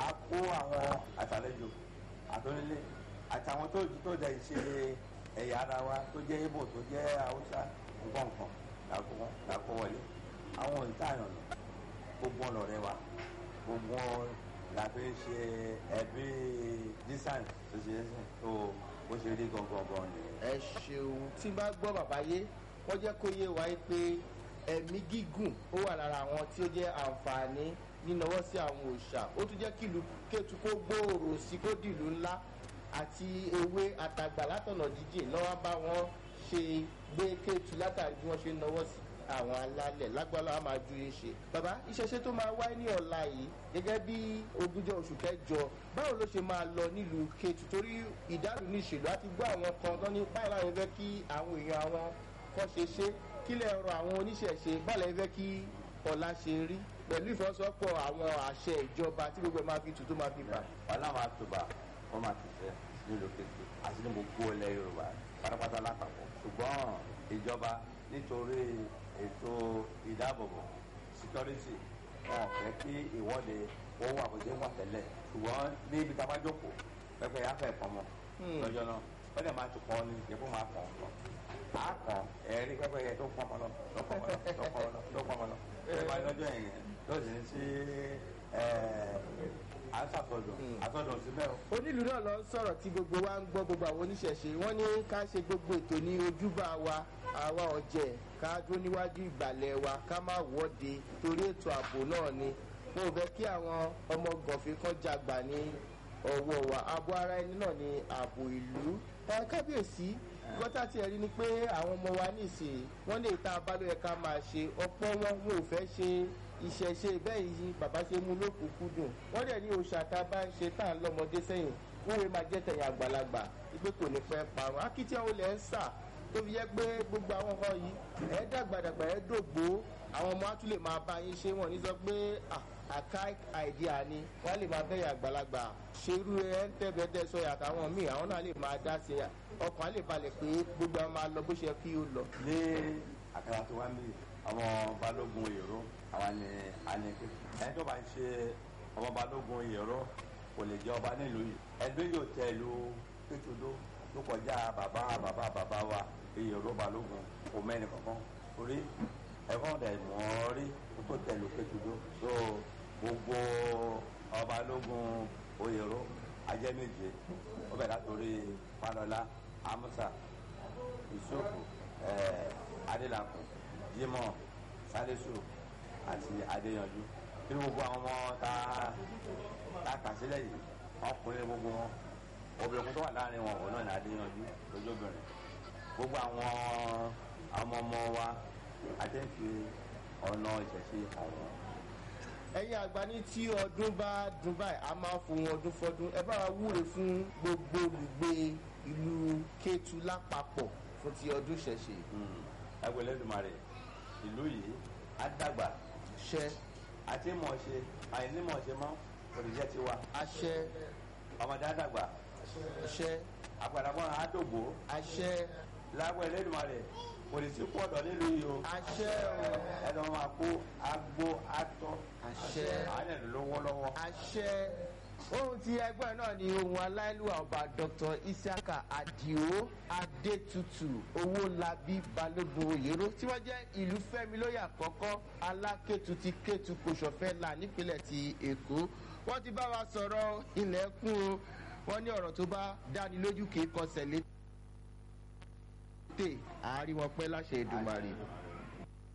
a kó àwọn àtàlejò àtọ́nílé àtàwọn tó tó dẹ̀ ṣe ẹ̀yà ara wa tó jẹ́ ibo tó jẹ́ haúsá nǹkan nǹkan làkó wọn làkó wọlé àwọn ìtàyàn lọ gbogbo ọ̀nà rẹ wa gbogbo la fi ń ṣe ẹbí dísàn tó ṣe é sìn tó bó ṣe rí gangan gan ni. ẹ ṣeun tí bá gbọ́ bàbá yé wọ́n jẹ́ kó yé wa pé ẹ̀mí gígùn ó wà lára àwọn tí ó jẹ́ àǹfààní nínáwó sí àwọn òòṣà ó tún jẹ́ kí ìlú kétu kó gbòòrò sí kó dìlú ńlá àti ewé àtàgbà látọ̀nà jíjìn lọ́wọ́ bá wọn ṣe gbé kétu látàrí bí wọ́n ṣe ń náwó sí àwọn alálẹ̀ lágbára á máa ju yín ṣe. bàbá ìṣẹ̀ṣe tó máa wáyé ní ọ̀la yìí gẹ́gẹ́ bí ogúnjọ́ oṣù kẹjọ báwo ló ṣe máa lọ nílùú kétu torí ìdálù ní ìṣèlú àti gbọ́ àwọn kan tán ní báyìí láwọn fẹ́ kí àwọn èèyàn àwọn kọ́ ṣe ṣe kílẹ̀ ọ̀rọ̀ àwọn oníṣẹ̀ṣe báyìí fẹ́ kí ọ̀la ṣe rí pẹ̀lú ìfọwọ́sowọ́pọ̀ àwọn àṣẹ ìjọba tí gbogbo ẹ̀ máa fi tù tó máa fi bà. wàhálà máa tó bá wọn máa ti fẹ́ nílùú kékeré àti ní gbogbo ilẹ̀ yorùbá pátápátá lápapọ̀ ṣùgbọ́n ìjọba nítorí ètò ìdáàbòbò security wọn ò fẹ́ kí ìwọ́de wọ́n wà bó ṣe ń wà tẹ́lẹ̀ ṣùgbọ́n ní ibi tá a bá jókòó pẹ́pẹ́ yà fẹ́ pọ́nmọ́ lọ́jọ́ náà wọ́n dẹ̀ máa tún kọ́ ni yẹ kó máa kàn kàn á kàn ẹ̀rí pẹ́pẹ́ yẹ tó pọ́nmọ́ lọ tó pọ́nmọ́ lọ tó pọ́nmọ́ lọ tó pọ́nmọ́ lọ ẹ̀ máa lọ́jọ́ yẹn lọ́sì ní sí àṣàtọ̀dọ̀ àtọ̀dọ̀ síbẹ̀ o. onílù náà lọ sọ̀rọ̀ tí gbogbo wa ń gbọ́ gbogbo àwọn oníṣẹ̀ṣe wọ́n ní ká ṣe gbogbo ètò ní ojúbà wa àwa ọ̀jẹ̀ ká dúró níwájú ìgbàlẹ̀ wa ká má wọ́de torí ètò ààbò náà ni mo fẹ́ kí àwọn ọmọ gànfẹ́ kan jagbà ní ọwọ́ wa abo ara ẹni náà ní ààbò ìlú ẹ kábíyèsí gọ́tà tí ẹ rí ni pé àwọn ọmọ wa nísìnyí wọ́n lè ta abálò yẹ ká máa ṣe ọ̀pọ̀ wọn wọn ò fẹ́ ṣe ìṣẹ̀ṣe bẹ́ẹ̀ yìí bàbá ṣe mú lókùnkúndùn wọ́n dẹ̀ ní òòṣà tá a bá ń ṣe tá à ń lọ́mọdé sẹ́yìn wúwe máa jẹ́ tẹ̀yìn àgbàlagbà ìgbé kò ní pẹ́ parun akitiyan olè ń sà tó fi jẹ́ pé gbogbo àwọn ọkọ yìí ẹ̀ dàgbàdàgbà ẹ̀ dògbò àwọn ọmọ á tún lè máa bá yín ṣe wọ́n ní sọ pé archaic idea ni wọ́n lè máa bẹ̀yà àgbàlagbà ṣerú ẹ̀ ń tẹ́bẹ̀ẹ́dẹ́ sọ àtàwọn míì àwọn náà lè máa dá sí ọkàn á lè balẹ̀ pé gbogbo àwọn máa lọ bó ṣe kí ó lọ. ní àkàrà tó wá mí àwọn balógun èrò àwọn ni àní pé ẹni tó bá ń ṣe ọmọ balógun èrò kò lè jẹ ọba nílùú yìí ẹgbẹ́ yóò tẹ ìlú kétodó tó kọjá bàbá bàbá bàbá wa èrò balógun kò mẹ́rin kankan torí ẹ̀fọ́n dẹ̀ mọ́ rí kó tó tẹ ìlú kétodó tó gbogbo ọba balógun oyèrò ajẹ́méje ó bẹ̀rẹ̀ látòrí panola amusa yusufu adélakùn jimoh salisu àti adéyanjú nínú gbogbo àwọn ọmọ tá a kà sílẹ̀ yìí ọkùnrin gbogbo wọn obìnrin tó wà láàrin wọn òun náà ní adéyanjú lójóbìnrin gbogbo àwọn ọmọ ọmọ wa àtẹ̀ǹfì ọ̀nà ìṣẹ̀ṣe àwọn. ẹ̀yin àgbà ní tí ọdún bá dùn báyìí a máa fohùn ọdún fọdún ẹ bá wa wúre fún gbogbo olùgbé ìlú kétu lápapọ̀ fún ti ọdún ṣẹ̀ṣe. ẹgbẹ́ lẹ́dùnmarè ìlú yìí á dàgbà ṣẹ́ àti mọ̀ọ́ṣe àìní mọ̀ọ́ṣe mọ́ òrìṣẹ́ ti wá àṣẹ ọmọdé á dàgbà àṣẹ àpàdàpọ̀ àdògbò àṣẹ lágbó ẹlẹ́dùnmarè òrìṣì kú ọ̀dọ̀ nílùú yìí o àṣẹ ẹni wọn máa kó agbó atọ́ àṣẹ àwọn ẹ̀dùn lówó lọ́wọ́. àṣẹ ohun tí ẹgbẹ́ náà ni ohun aláìlúwà ọba dr isiaka adio adetutu owólabí balógun oyèrò tí wọ́n jẹ́ ìlú fẹ́mi lóye àkọ́kọ́ alákẹ́tù ti kẹ́tù kòsọ̀fẹ́ là nípínlẹ̀ ti èkó wọ́n ti bá wa sọ̀rọ̀ ilẹ̀kùn o wọ́n ní ọ̀rọ̀ tó bá dáni lójú kì í kọsẹ̀ létè àárín wọn pẹ́ láṣẹ ìdùnmọ̀rì.